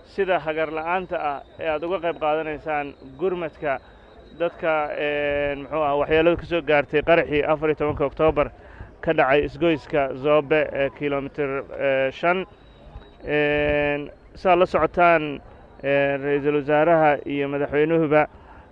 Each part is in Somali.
sida hagar la'aanta ah ee aad uga qayb qaadanaysaan gurmadka dadka muxuu ah waxyeelada ka soo gaartay qaraxii afar iyo tobanka oktoobar ka dhacay isgoyska zoobe ee kilomitir shan saad la socotaan ra-iisul wasaaraha iyo madaxweynuhuba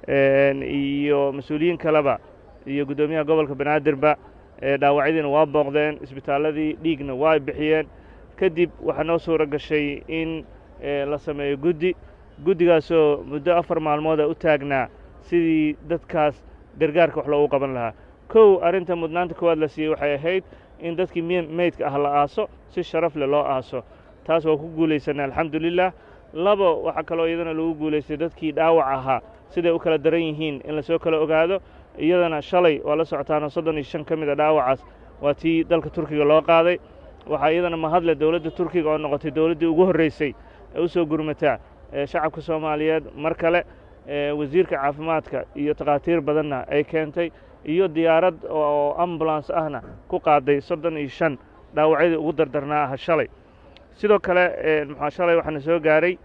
iyo mas-uuliyiin kaleba iyo guddoomiyaha gobolka banaadirba dhaawacyadiina waa booqdeen isbitaalladii dhiigna waa bixiyeen kadib waxaa noo suuro gashay in la sameeyo guddi guddigaasoo muddo afar maalmooda u taagnaa sidii dadkaas gargaarka wax loogu qaban lahaa kow arrinta mudnaanta koowaad la siiyey waxay ahayd in dadkii meydka ah la aaso si sharaf leh loo aaso taas waa ku guulaysanay alxamdulilah labo waxaa kaloo iyadana lagu guulaystay dadkii dhaawac ahaa siday u kala daran yihiin in lasoo kala ogaado iyadana shalay waa la socotaanoo soddon iyo shan ka mid a dhaawacaas waa tii dalka turkiga loo qaaday waxaa iyadana mahadle dowladda turkiga oo noqotay dowladdii ugu horraysay ee u soo gurmataa shacabka soomaaliyeed mar kale wasiirka caafimaadka iyo takhaatiir badanna ay keentay iyo diyaarad oo ambulans ahna ku qaaday soddon iyo shan dhaawacyadii ugu dardarnaa aha shalay sidoo kale muxua shalay waxaana soo gaaray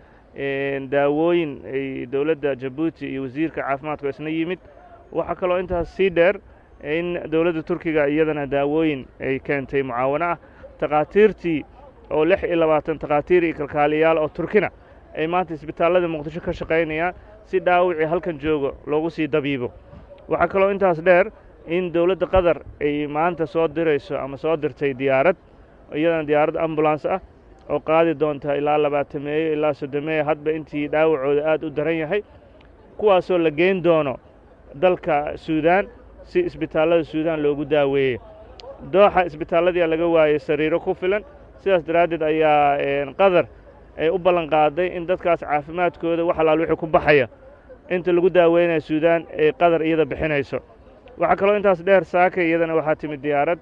daawooyin ay dowladda jabuuti iyo wasiirka caafimaadka oo isna yimid waxaa kaloo intaas sii dheer in dowladda turkiga iyadana daawooyin ay keentay mucaawano ah takhaatiirtii oo lix iyo labaatan takhaatiir iyo kalkaaliyaal oo turkina ay maanta isbitaallada muqdisho ka shaqaynayaan si dhaawicii halkan joogo loogu sii dabiibo waxaa kaloo intaas dheer in dowladda qatar ay maanta soo dirayso ama soo dirtay diyaarad iyadana diyaarad ambulans ah oo qaadi doonta ilaa labaatameeyo ilaa soddomeeyo hadba intii dhaawacooda aad u daran yahay kuwaasoo la geyn doono dalka suudaan si isbitaallada suudaan loogu daaweeyo dooxa isbitaalladii laga waayey sariiro ku filan sidaas daraaddeed ayaa qatar ay u ballan qaaday in dadkaas caafimaadkooda wax alaal wixii ku baxaya inta lagu daaweynaya suudaan ay qatar iyada bixinayso waxaa kaloo intaas dheer saaka iyadana waxaa timid diyaarad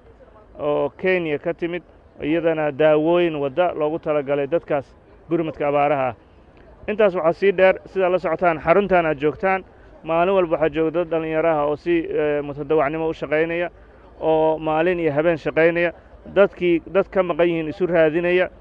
oo kenya ka timid iyadana daawooyin wadda loogu talagalay dadkaas gurmadka abaaraha ah intaas waxaa sii dheer sidaa la socotaan xaruntan aad joogtaan maalin walba waxaa jooga dad dhallinyaraha oo si mutadawacnimo u shaqaynaya oo maalin iyo habeen shaqaynaya dadkii dad ka maqan yihiin isu raadinaya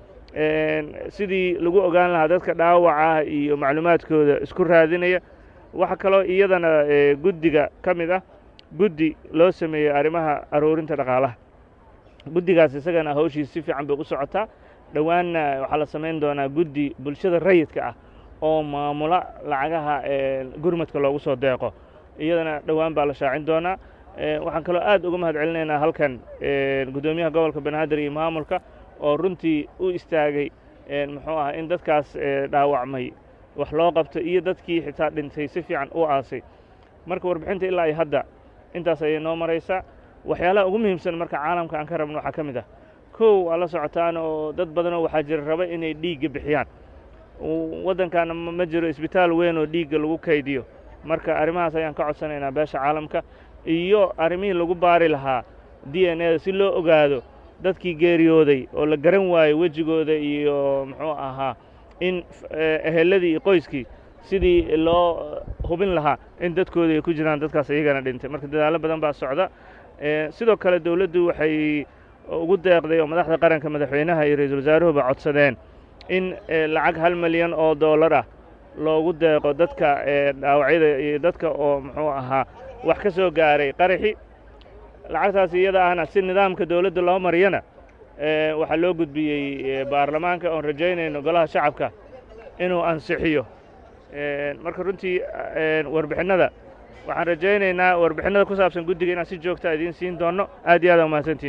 sidii lagu ogaan lahaa dadka dhaawaca iyo macluumaadkooda isku raadinaya waxaa kaloo iyadana guddiga ka mid ah guddi loo sameeyey arrimaha aruurinta dhaqaalaha guddigaas isagana hawshiis si fiican bay u socotaa dhowaanna waxaa la samayn doonaa guddi bulshada rayidka ah oo maamula lacagaha gurmadka loogu soo deeqo iyadana dhowaan baa la shaacin doonaa waxaan kaloo aad uga mahad celinaynaa halkan guddoomiyaha gobolka banaadir iyo maamulka oo runtii u istaagay muxuu ah in dadkaas dhaawacmay wax loo qabto iyo dadkii xitaa dhintay si fiican u aasay marka warbixinta ilaa iyo hadda intaas ayay noo maraysaa waxyaalaha ugu muhiimsan marka caalamka aan ka rabno waxaa ka mid ah kow waa la socotaan oo dad badanoo waxaa jira raba inay dhiigga bixiyaan waddankaana ma jiro isbitaal weyn oo dhiigga lagu kaydiyo marka arrimahaas ayaan ka codsanaynaa beesha caalamka iyo arrimihii lagu baari lahaa d n eda si loo ogaado dadkii geeriyooday oo la garan waayey wejigooda iyo muxuu ahaa in eheladii iyo qoyskii sidii loo hubin lahaa in dadkooda ay ku jiraan dadkaas iyagana dhintay marka dadaallo badan baa socda sidoo kale dowladdu waxay ugu deeqday oo madaxda qaranka madaxweynaha iyo ra-iisul wasaaruhuba codsadeen in lacag hal milyan oo dollar ah loogu deeqo dadka dhaawacyada iyo dadka oo muxuu ahaa wax ka soo gaaray qaraxi lacagtaas iyada ahna si nidaamka dowladda loo mariyana waxaa loo gudbiyey baarlamaanka oon rajaynayno golaha shacabka inuu ansixiyo marka runtii warbixinnada waxaan rajaynaynaa warbixinnada ku saabsan guddiga inaan si joogta idiin siin doonno aad iyo aad aa umahadsantihin